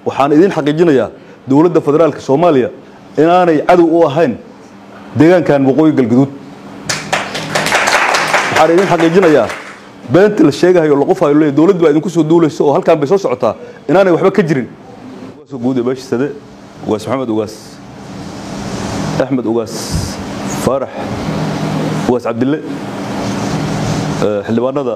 waxaan idiin xaqiijinayaa dowladda federaalka soomaaliya inaanay cadow u ahayn deegaankan waqooyi galguduud waxaan idiin xaqiijinayaa beenta la sheegahayo la qofayo leeyahay dowladdu baa idinku soo duulayso oo halkaan bay soo socotaa inaanay waxba ka jirin ugaas guud ee beesha sade ugaas maxamed ugaas axmed ugaas faarax ugaas cabdille xildhibaanada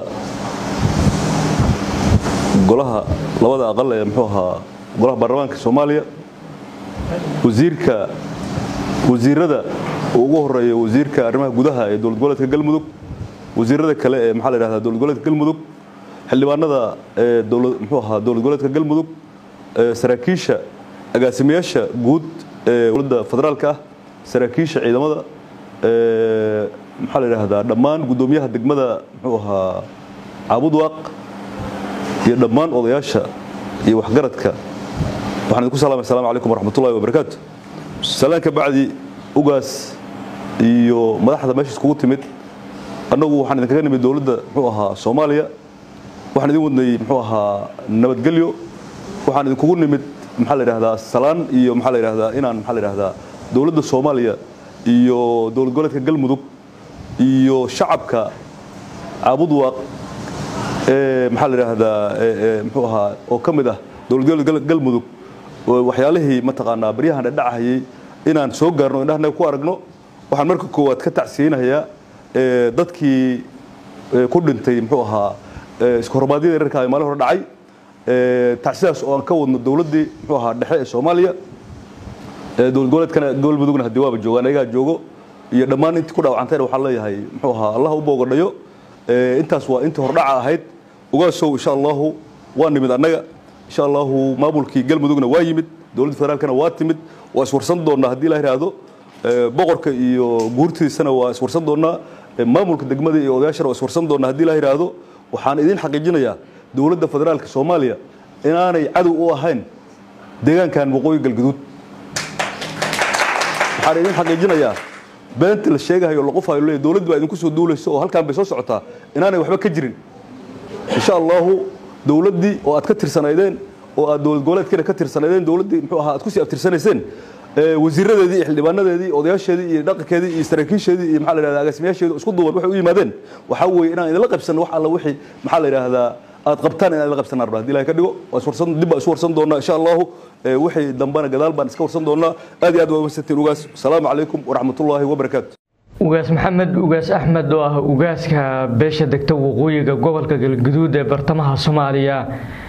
golaha labada aqal ee muxuu ahaa golaha baarlamaanka soomaaliya wasiirka wasiirada ugu horeeya wasiirka arrimaha gudaha ee dowlad goboleedka galmudug wasiirada kale ee maxaa la yidhahdaa dowlad goboleedka galmudug xildhibaanada ee dowlad muxuu ahaa dowlad goboleedka galmudug saraakiisha agaasimayaasha guud ee dowladda federaalka ah saraakiisha ciidamada maxaa la yidhaahdaa dhammaan guddoomiyaha degmada muxuu ahaa caabudwaaq iyo dhammaan odayaasha iyo waxgaradka waxaan idinku salaamay assalamu calaykum waraxmatullahi wabarakaatu salaan ka bacdi ugaas iyo madaxda meesha iskugu timid annagu waxaan idinkaga nimid dowladda muxuu ahaa soomaaliya waxaan idin wadnay muxuu ahaa nabadgelyo waxaan idinkugu nimid maxaa la yidhahdaa salaan iyo maxaa la yidhahdaa inaan maxaa la yidhahdaa dowladda soomaaliya iyo dowlad goboleedka galmudug iyo shacabka caabudwaaq ee maxaa la yidhaahdaa muxuu ahaa oo ka mid ah dowlad goboleedka galmudug waxyaalihii mataqaanaa baryahan dhadhacahayay inaan soo gaarno indhahanaga ku aragno waxaan marka koowaad ka tacsiyeynayaa dadkii ku dhintay muxuu ahaa iskahormaadyada reerka ay maalin hore dhacay tacsidaas oo aan ka wadno dowladdii muxuu ahaa dhexe ee soomaaliya dowlad goboleedkana galmudugna haddii waaba joogaan ayagaa joogo iyo dhammaan intii ku dhaawacantayna waxaan leeyahay muxuu ahaa allah u boogadhayo intaas waa intii hordhaca ahayd ugaasow insha allahu waa nimid annaga insha allahu maamulkii galmudugna waa yimid dowladda federaalkana waa timid waa iswarsan doonnaa haddii la yidhaahdo boqorka iyo guurtiisana waa iswarsan doonnaa maamulka degmada iyo odayaashana waa iswarsan doonnaa haddii la yidhaahdo waxaan idiin xaqiijinayaa dowladda federaalka soomaaliya inaanay cadow u ahayn deegaankan waqooyi galguduud waxaan idiin xaqiijinayaa beenta la sheegahayo la qofayo leeyahay dowladdu baa idinku soo duulayso oo halkaan bay soo socotaa inaanay waxba ka jirin insha allahu dowladdii oo aad ka tirsanaydeen oo aad dowlad goboleedkiina ka tirsanaydeen dowladdii muxuu ahaa aad ku sii abtirsanayseen wasiiradeedii iyo xildhibaanadeedii odayaasheedii iyo dhaqankeedii iyo saraakiisheedii iyo maxaa la yidhahdaa agaasimayaasheedii isku duuban waxay u yimaadeen waxaa weeye inaan idinla qabsanno wax alla wixii maxaa la yidhaahdaa aad qabtaan inaan idinla qabsanaan rabaa haddii ilahay ka dhigo waa iswarsan dib baa isu warsan doonnaa insha allahu wixii dambana gadaal baan iska warsan doonnaa aad iyo aad waa umasantiin ugaas asalaamu calaykum waraxmatullaahi wabarakaatu ugaas maxamed ugaas axmed oo ah ugaaska beesha degta waqooyiga gobolka galguduud ee bartamaha soomaaliya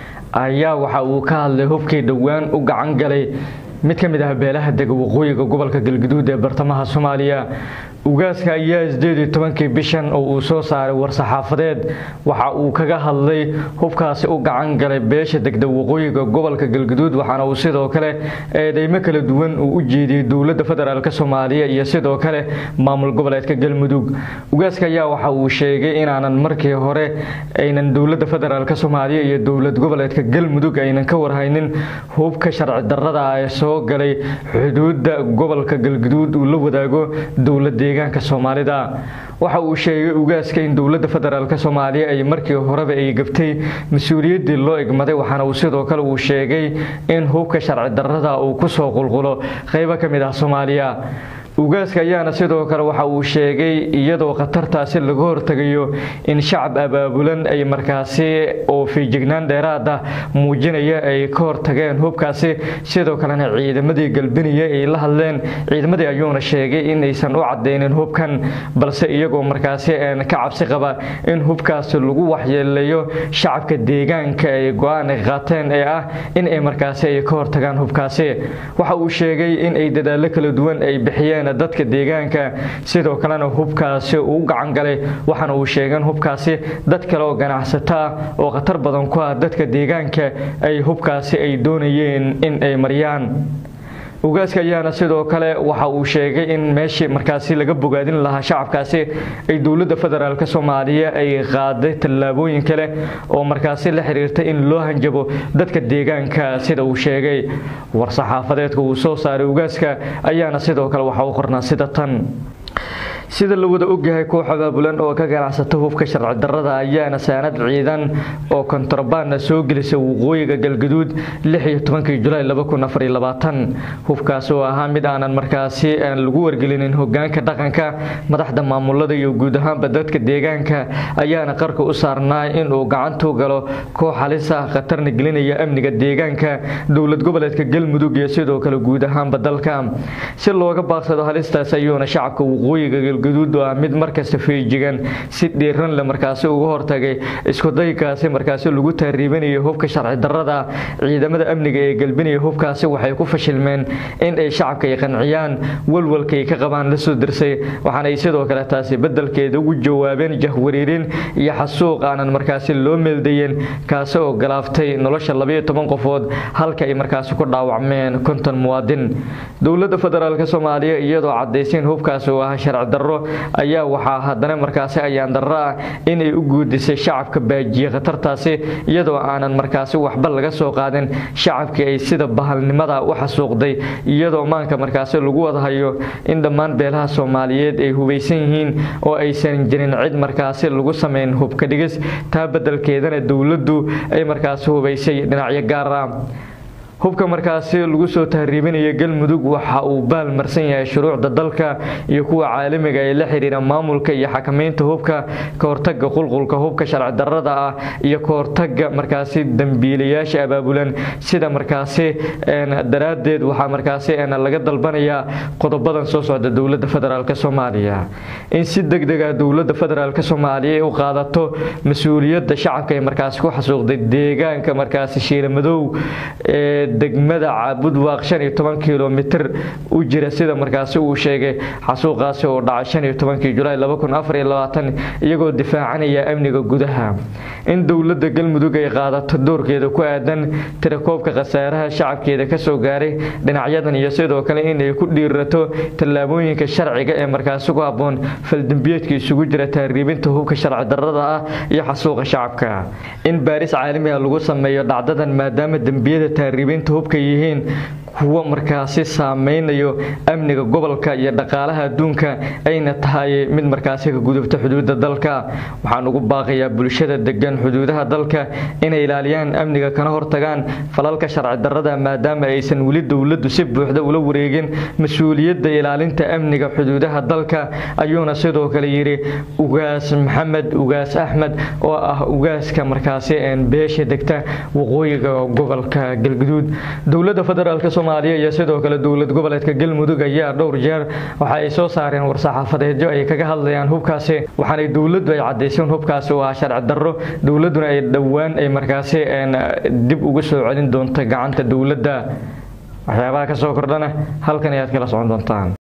ayaa waxa uu ka hadlay hubkii dhowaan u gacan galay mid ka mid ah beelaha dega waqooyiga gobolka galguduud ee bartamaha soomaaliya ugaaska ayaa sideed iyo tobankii bishan oo uu soo saaray war-saxaafadeed waxa uu kaga hadlay hubkaasi u gacan galay beesha degda waqooyiga gobolka galguduud waxaana uu sidoo kale eedeymo kala duwan uu u jeediyey dowladda federaalk soomaaliya iyo sidoo kale maamul goboleedka galmudug ugaaska ayaa waxa uu sheegay inaanan markii hore aynan dowladda federaalk soomaaliya iyo dowlad goboleedka galmudug aynan ka warhaynin hubka sharci darrada ee soo galay xuduudda gobolka galguduud uu la wadaago dowlad deegaanka soomaalida waxa uu sheegay ugaaska in dowladda federaalk soomaaliya ay markii horeba ay gabtay mas-uuliyaddii loo egmaday waxaana uu sidoo kale uu sheegay in hubka sharci darrada uu kusoo qulqulo qaybo ka mid ah soomaaliya ugaaska ayaana sidoo kale waxa uu sheegay iyadoo khatartaasi laga hortegayo in shacab abaabulan ay markaasi oo fiijignaan dheeraad ah muujinaya ay ka hortageen hubkaasi sidoo kalena ciidamadii galbinaya ay la hadleen ciidamadii ayuuna sheegay in aysan u cadeynin hubkan balse iyagoo markaasi ka cabsi qaba in hubkaasi lagu waxyeeleeyo shacabka deegaanka ay go-aan ay qaateen ee ah in ay markaasi ay ka hortagaan hubkaasi waxa uu sheegay in ay dadaalo kala duwan ay bixiyeen dadka deegaanka sidoo kalena hubkaasi uu gacan galay waxaana uu sheegeen hubkaasi dad kale oo ganacsato ah oo khatar badan ku ah dadka deegaanka ay hubkaasi ay doonayeen in ay mariyaan ugaaska ayaana sidoo kale waxa uu sheegay in meeshii markaasi laga bogaadin lahaa shacabkaasi ay dowladda federaalk soomaaliya ay qaaday tallaabooyin kale oo markaasi la xiriirta in loo hanjabo dadka deegaanka sida uu sheegay war-saxaafadeedka uu soo saaray ugaaska ayaana sidoo kale waxa uu qornaa sida tan sida la wada ogyahay koox abaabulan oo ka ganacsata hubka sharci darrada ayaana saanad ciidan oo kontrabaana soo gelisay waqooyiga galgaduud julaay hubkaas oo ahaa mid aanan markaasi lagu wargelinin hogaanka dhaqanka madaxda maamulada iyo guud ahaanba dadka deegaanka ayaana qarka u saarnaa inuu gacantu galo koox halis ah khatarna gelinaya amniga deegaanka dowlad goboleedka galmudug iyo sidoo kale guud ahaanba dalka si looga baaqsado halistaas ayuuna shacabka waqooyiga galgaduud oo ah mid markasta feejigan si dhiiran le markaasi uga hortagay iskudaykaasi markaasi lagu taariibanayo hubka sharci darrada ciidamada amniga ee galbinaya hubkaasi waxay ku fashilmeen in ay shacabka ay qanciyaan walwalkaay ka qabaan la soo dirsay waxaanay sidoo kale taasi bedelkeeda ugu jawaabeen jahwariirin iyo xasuuq aanan markaasi loo meeldayen kaasi oo galaaftay nolosha labayo toban qofood halka ay markaasi ku dhaawacmeen konton muwaadin dowladda federaalk soomaaliya iyadoo cadaysayn hubkaasi oo ah sharci darro ayaa waxaa haddana markaasi ayaan darro ah inay u guudisay shacabka baajiye khatartaasi iyadoo aanan markaasi waxba laga soo qaadin shacabkii ay sida bahalnimada u xasuuqday iyadoo maanka markaasi lagu wadahayo in dhammaan beelaha soomaaliyeed ay hubaysan yihiin oo aysan jirin cid markaasi lagu sameyn hubka dhigis taa bedelkeedana dowladdu ay markaasi hubaysay dhinacyo gaar ah hubka markaasi lagu soo tahriibinaya galmudug waxa uu baal marsan yahay shuruucda dalka iyo kuwa caalamiga ee la xiriira maamulka iyo xakamaynta hubka ka hortaga qulqulka hubka sharci darrada ah iyo ka hortaga markaasi dambiilayaasha abaabulan sida markaasi daraaddeed waxaa markaasi laga dalbanayaa qodobadan soo socda dowladda federaalk soomaaliya in si degdeg ah dowladda federaalk soomaaliya ay u qaadato mas-uuliyadda shacabka ee markaasi ku xasuuqday deegaanka markaasi shiilamadow ee degmada caabudwaaq shan iyo toban kilomitir u jira sida markaasi uu sheegay xasuuqaasi oo dhacay shan iyo tobankii julaay laba kun afar iyo labaatan iyagoo difaacanaya amniga gudaha in dowladda galmudug ay qaadato doorkeeda ku aadan tirakoobka khasaaraha shacabkeeda kasoo gaaray dhinacyadan iyo sidoo kale inay ku dhiirato tallaabooyinka sharciga ee markaasi ku habboon faldembiyeedka isugu jira tahriibinta hubka sharci darrada ah iyo xasuuqa shacabka in baaris caalamiga lagu sameeyo dhacdadan maadaama dembiyada tahriibinta hubka yihiin kuwo markaasi saameynayo amniga gobolka iyo dhaqaalaha adduunka ayna tahay mid markaasi ka gudubta xuduudda dalka waxaan ugu baaqayaa bulshada degan xuduudaha dalka inay ilaaliyaan amniga kana hortagaan falalka sharci darrada maadaama aysan weli dowladdu si buuxda ula wareegin mas-uuliyadda ilaalinta amniga xuduudaha dalka ayuuna sidoo kale yidhi ugaas maxamed ugaas axmed oo ah ugaaska markaasi beesha degta waqooyiga gobolka galguduud dowladda federaalk soomaaliya iyo sidoo kale dowlad goboleedka galmudug ayaa dhowr jeer waxa ay soo saareen war-saxaafadeedyo ay kaga hadlayaan hubkaasi waxaanay dowladdu ay cadayseen hubkaasi oo ah sharci darro dowladduna ay dhowaan ay markaasi dib ugu soo celin doonto gacanta dowladda waxyaabaha ka soo kordhana halkan ayaad kala socon doontaan